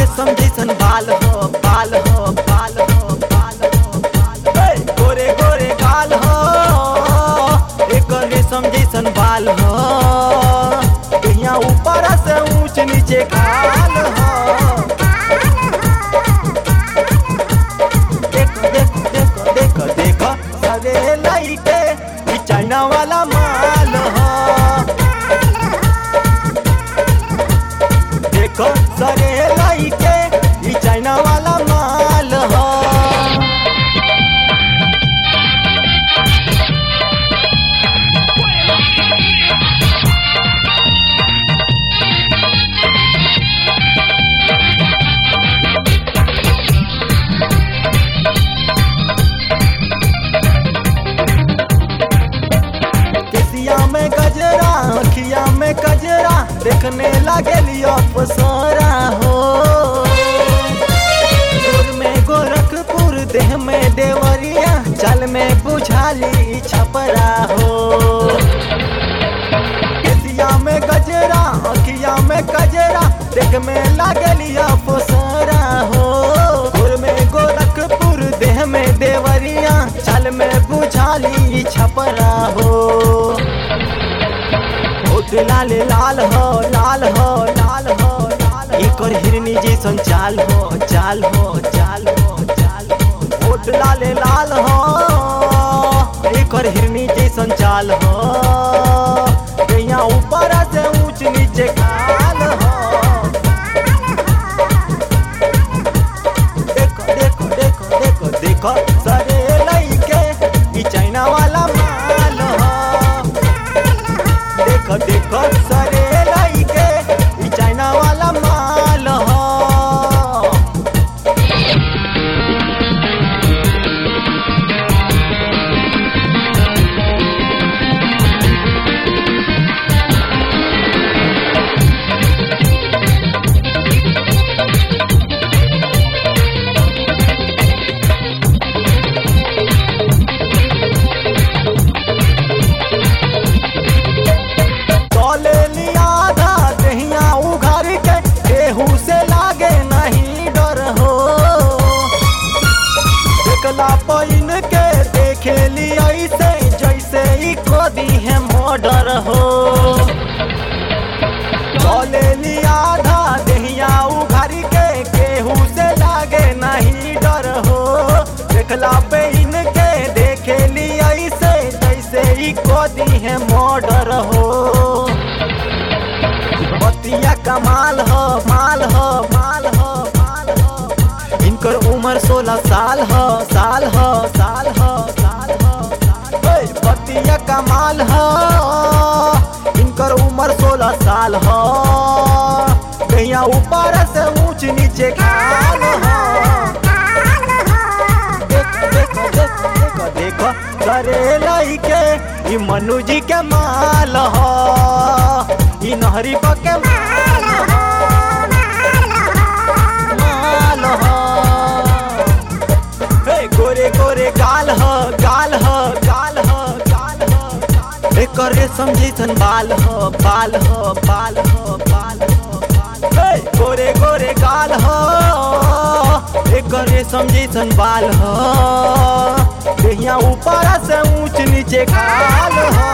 रेशम जैसन बाल हो बाल हो बाल हो बाल हो बाल हो। हे, गोरे गोरे गाल हो एक रेशम जैसन बाल हो यहाँ ऊपर से ऊंच नीचे खाल हो देखो देखो देखो देखो देखो सरे लाइटे ई चाइना वाला माल हो देखो सरे लाइटे ई चाइना वाला माल हो केसिया में गजरा अखिया में गजरा देखने लगे लियो पसरा हो गोर में गोरखपुर देह में देवरिया चल में बुझाली छपरा हो केसिया में गजरा अखिया में गजरा देख में लगे लियो पसरा हो गोर में गोरखपुर देह में देवरिया चल में बुझाली छपरा हो होठ लाल लाल हो लाल हो लाल हो लाल एकर हिरनी जैसन चाल हो चाल हो चाल हो चाल हो होठ लाल लाल हो एकर हिरनी जैसन चाल हो यहाँ ऊपर से ऊंच नीचे खाल हो देखो देखो देखो देखो देखो सरे लइके ई चाइना वाला माल हो देखो देखो सरे लइके ई चाइना वाला माल हो चले लिया आधा दहिया उघार के केहू से लागे नहीं डर हो देखला पैन के देखे लिया ऐसे जैसे ही खोदी है मर्डर हो चले लिया आधा दहिया उघार के केहू से लागे नहीं डर हो देखला पैन के देखे लिया ऐसे जैसे ही खोदी है मर्डर हो बतिया कमाल हो माल हो माल हो माल हो इनकर उम्र सोलह साल हो साल हो साल हो साल हो साल हो। ओए, बतिया कमाल हो इनकर उम्र सोलह साल हो कहिया ऊपर से ऊंच नीचे खाल हो देखो देखो देखो देखो देखो करे लइके ई मनु जी के माल हो ई नहरी पके माल हो माल हो हे गोरे गोरे गाल हो गाल हो गाल हो गाल हो एकर रेशम जैसन बाल हो बाल हो बाल हो बाल हो बाल हो। हे गोरे गोरे गाल हो एकर रेशम जैसन बाल हो देहिया ऊपर से ऊंच नीचे खाल हो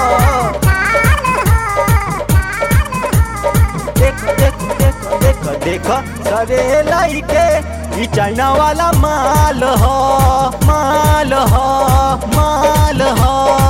देखो देखो देखो देखो देखो सरे लइके ई चाइना वाला माल हो माल हो माल हो